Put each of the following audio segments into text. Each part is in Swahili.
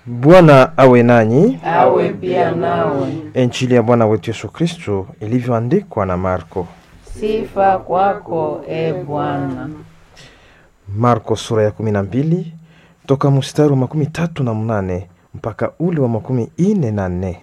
Bwana awe nanyi. awe pia nawe. Injili ya Bwana wetu Yesu Kristo ilivyoandikwa na Marko. Sifa kwako e Bwana. Marko sura ya kumi na mbili toka mstari wa makumi tatu na mnane mpaka ule wa makumi ine na nne.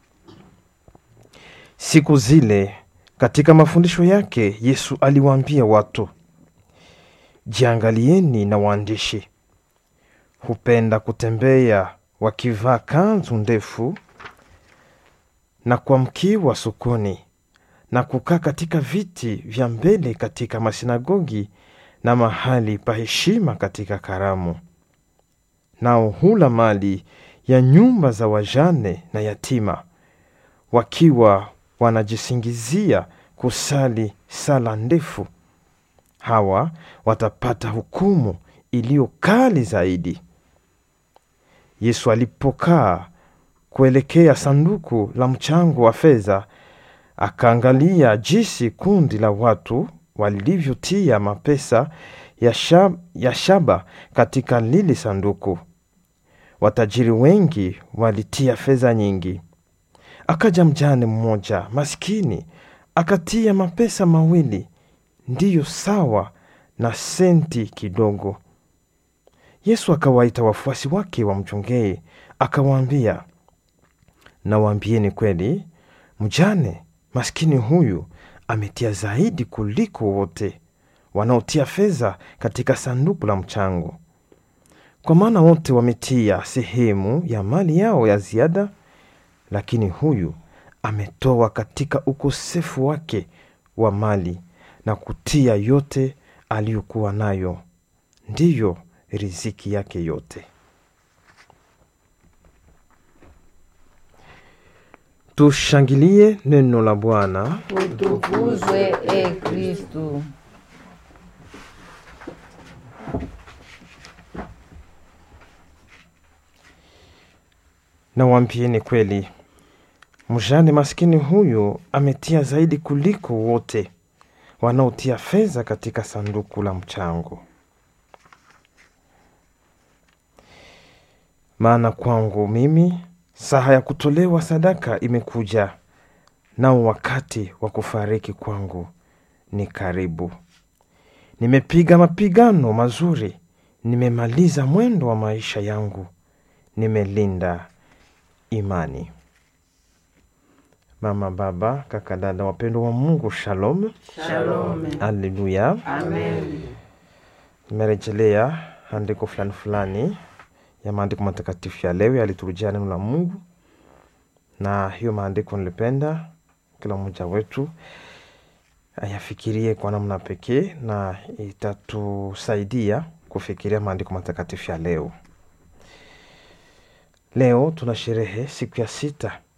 Siku zile katika mafundisho yake Yesu aliwaambia watu, jiangalieni na waandishi, hupenda kutembea wakivaa kanzu ndefu na kuamkiwa sokoni na kukaa katika viti vya mbele katika masinagogi na mahali pa heshima katika karamu. Nao hula mali ya nyumba za wajane na yatima, wakiwa wanajisingizia kusali sala ndefu. Hawa watapata hukumu iliyo kali zaidi. Yesu alipokaa kuelekea sanduku la mchango wa fedha, akaangalia jinsi kundi la watu walivyotia mapesa ya, shab, ya shaba katika lile sanduku. Watajiri wengi walitia fedha nyingi. Akaja mjane mmoja maskini akatia mapesa mawili, ndiyo sawa na senti kidogo. Yesu akawaita wafuasi wake wamchongee, akawaambia, nawaambieni kweli, mjane maskini huyu ametia zaidi kuliko wote wanaotia fedha katika sanduku la mchango, kwa maana wote wametia sehemu ya mali yao ya ziada, lakini huyu ametoa katika ukosefu wake wa mali na kutia yote aliyokuwa nayo, ndiyo riziki yake yote. Tushangilie neno la Bwana. Utukuzwe e Kristu. Nawambieni kweli, mjane maskini huyu ametia zaidi kuliko wote wanaotia fedha katika sanduku la mchango. Maana kwangu mimi saha ya kutolewa sadaka imekuja, nao wakati wa kufariki kwangu ni karibu. Nimepiga mapigano mazuri, nimemaliza mwendo wa maisha yangu, nimelinda imani. Mama, baba, kaka, dada, wapendwa wa Mungu, shalom, Shalome. haleluya. Amen. Nimerejelea andiko fulani fulani ya maandiko matakatifu ya leo yaliturujia neno la Mungu, na hiyo maandiko nilipenda kila mmoja wetu ayafikirie kwa namna pekee, na itatusaidia kufikiria maandiko matakatifu ya leo. Leo tuna sherehe siku ya sita